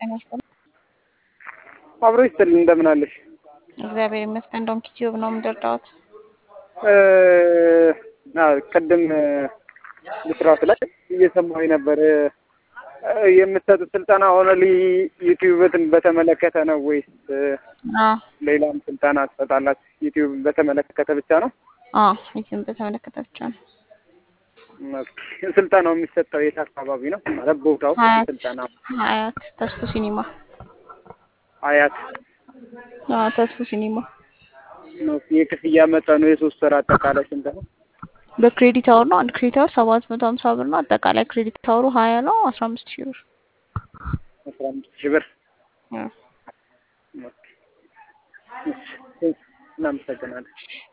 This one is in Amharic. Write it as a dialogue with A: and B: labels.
A: ጤና ይስጥልኝ።
B: አብሮ ይስጥልኝ። እንደምን አለሽ?
A: እግዚአብሔር ይመስገን። እንደውም ኪቲዩብ ነው የምደርዳዎት።
B: ቅድም ብስራት ላይ እየሰማሁኝ ነበር። የምትሰጡት ስልጠና ኦንሊ ዩቲዩብን በተመለከተ ነው ወይስ
A: አዎ
B: ሌላም ስልጠና ትሰጣላችሁ? ዩቲዩብን በተመለከተ ብቻ ነው?
A: አዎ ዩቲዩብን በተመለከተ ብቻ ነው።
B: ስልጠናው የሚሰጠው የት አካባቢ ነው? ማለት ቦታው
A: ሀያት
B: ስልጠና
A: ሀያት ተስፉ ሲኒማ።
B: አያት
A: አዎ ተስፉ ሲኒማ።
B: ነው። የክፍያ መጠኑ የሶስት ወር አጠቃላይ ስንት ነው?
A: በክሬዲት አወር ነው። አንድ ክሬዲት አወር ሰባት መቶ ሀምሳ ብር ነው። አጠቃላይ ክሬዲት አወሩ ሀያ ነው። አስራ አምስት ሺህ ብር
B: አስራ አምስት ሺህ ብር።
A: አዎ።
B: እናመሰግናለን።